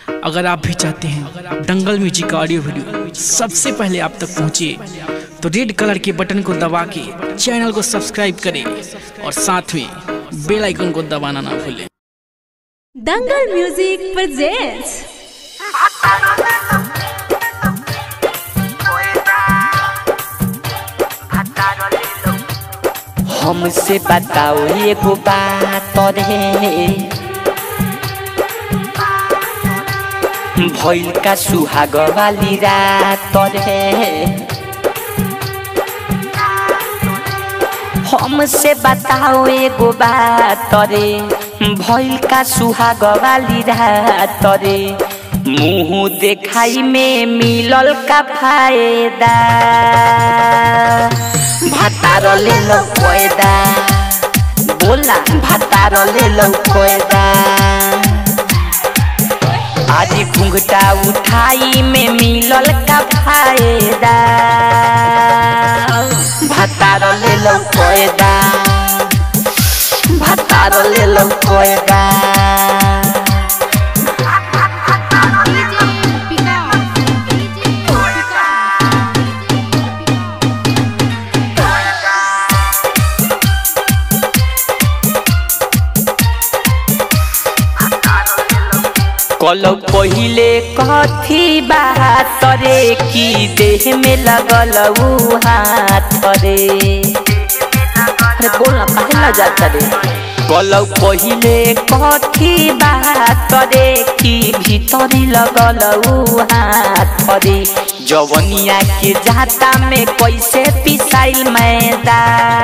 अगर आप भी चाहते हैं दंगल म्यूजिक का ऑडियो वीडियो सबसे पहले आप तक पहुंचे तो रेड कलर के बटन को दबा के चैनल को सब्सक्राइब करें और साथ में बेल आइकन को दबाना ना भूलें दंगल म्यूजिक presents हमसे बताओ एगो बात रे भइल का सुहाग वाली रात रे हमसे बताओ एगो बात रे भइल का सुहाग वाली रात रे मुंह देखाई में मिलल का फायदा भातार ले लो कोयदा बोला भातार ले लो कोयदा आज घुंघटा उठाई में मिलल का फायदा भातार ले लो कोयदा भातार ले लो कोयदा कल पहिले कथी बात रे की देह में लगल ऊ हाथ रे अरे बोल ना काहे ना जाता रे कल पहिले कथी बात रे की भीतरी लगल ऊ हाथ रे जवनिया के जाता में कैसे पिसाइल मैदा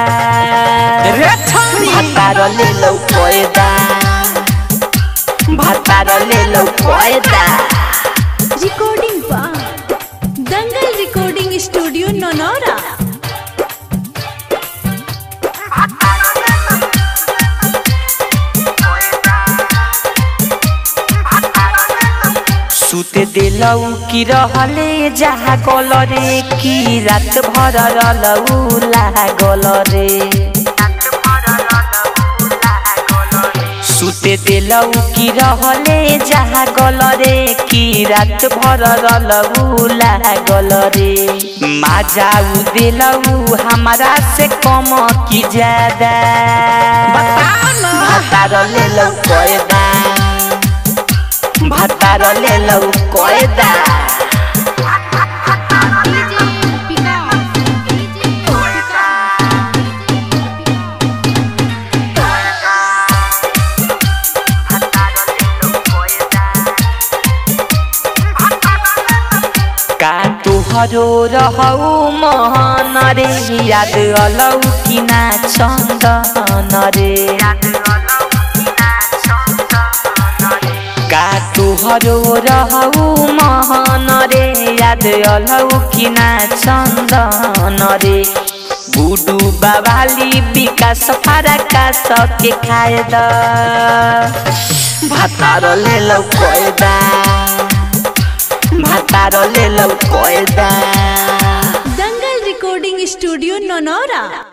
भातार ले लो कोयदा भातार ले लो कोयदा recording by Dangal recording studio Naunaura सुते दिलौ की रहले जहाँ गल रे की रात भर रलौ लागल रे सुते दिलौ की रहले जहाँ गल रे की रात भर रलौ लागल रे माजाऊ दिलौ हमारा से कम की ज्यादा भातार ले लो कोयदा भातार ले लो कोयदा का तुहरो रहौ मोहन रे याद अलौ कि ना चन्दन रे का तुहरो रहौ मोहन रे याद अलौ कि ना चन्दन रे बुडु बाबाली विकास फाराका सके खाए द भातार ले लौ कोयदा भातार ले लौ कोयदा दंगल recording studio नौनौरा